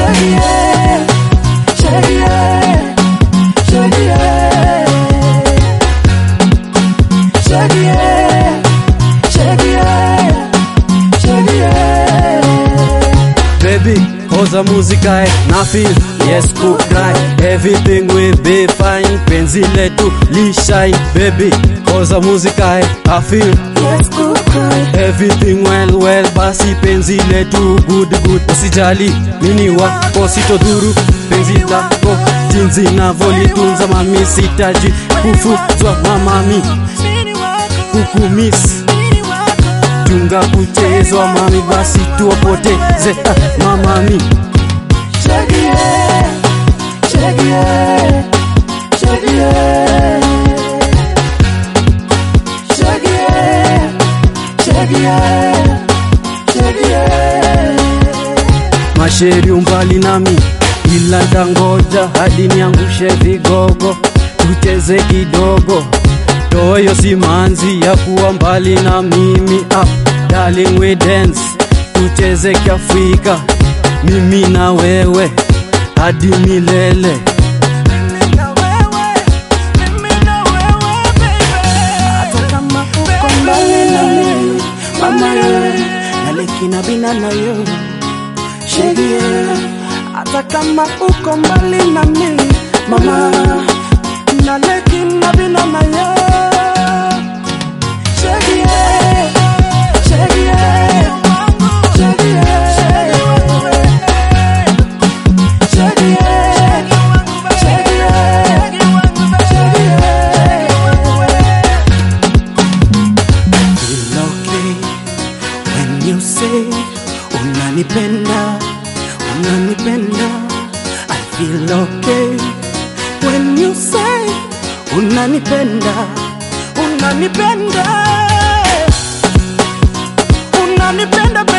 Shaggy, shaggy, shaggy, shaggy, shaggy, shaggy. Baby, cause the music I na feel yes could cry everything will be fine penzi letu li shine baby cause the music I I feel Yes, good cry. everything well well basi penzi letu good good usijali mini wako sitodhuru penzi lako jinsi navyolitunza mami sitaji kufuzwa mamami kukumiss tunga kuchezwa mami basi tuwapoteze ah, mamami Shaggy, shaggy, shaggy, shaggy, shaggy, shaggy. masheri umbali nami ila ndangoja hadi niangushe vigogo tucheze kidogo toyo simanzi ya kuwa mbali na mimi ah, darling we dance tucheze kiafrika mimi na wewe hadi milele Hata kama uko mbali na mimi, mama ye, naleki na bina na yo. Shaggy, hata kama uko mbali na mimi, mama, naleki na bina na yo. Shaggy, shaggy, shaggy, shaggy, Feel okay when you say unanipenda, unanipenda. I feel okay when you say unanipenda, unanipenda, unanipenda baby.